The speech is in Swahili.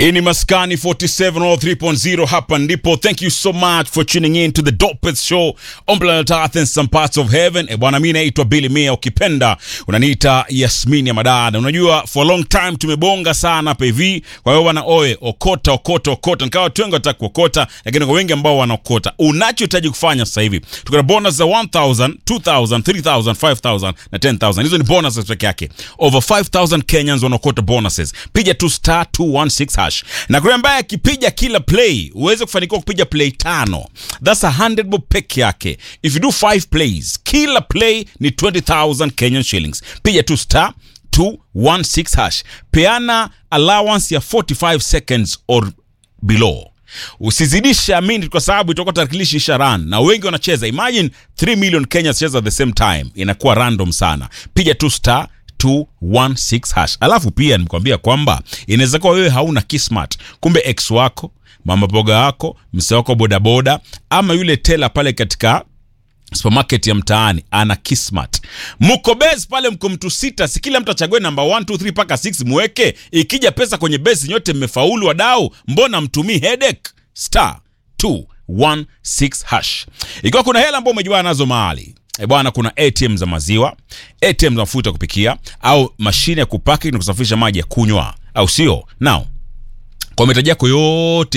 Hii ni Maskani 47 or 3.0 hapa ndipo. Thank you so much for tuning in to the dopest show on planet Earth and some parts of heaven. E bwana, mimi naitwa Billy Mia, ukipenda unaniita Yasmini ya madada. Unajua for a long time tumebonga sana hapa hivi. Kwa hiyo bwana, oe okota okota okota, nikawa watu wengi wataka kuokota, lakini kwa wengi ambao wanaokota, unachohitaji kufanya sasa hivi tuko na bonus za 1000, 2000, 3000, 5000 na 10000. Hizo ni bonuses peke yake. Over 5000 Kenyans wanaokota bonuses. Piga tu star 216 hash na kule ambaye akipiga kila play uweze kufanikiwa kupiga play tano, that's 100 bob peke yake. If you do 5 plays, kila play ni 20000 Kenyan shillings. Piga tu star 216 hash, peana allowance ya 45 seconds or below usizidishe amini kwa sababu itakuwa tarakilishi isha run na wengi wanacheza imagine 3 million kenyans cheza at the same time inakuwa random sana piga tu star 216 hash alafu pia nimekwambia kwamba inaweza kuwa wewe hauna kismat kumbe ex wako mama boga wako mse wako bodaboda ama yule tela pale katika supermarket ya mtaani ana kismat mko base pale mko mtu sita si kila mtu achague namba 1 2 3 mpaka 6 muweke ikija pesa kwenye base nyote mmefaulu wadau mbona mtumii headache star 216 hash ikiwa kuna hela ambao umejuana nazo mahali E bwana, kuna ATM za maziwa, ATM za mafuta ya kupikia, au mashine ya kupaki na kusafisha maji ya kunywa, au sio? Now kwa mahitaji yako yote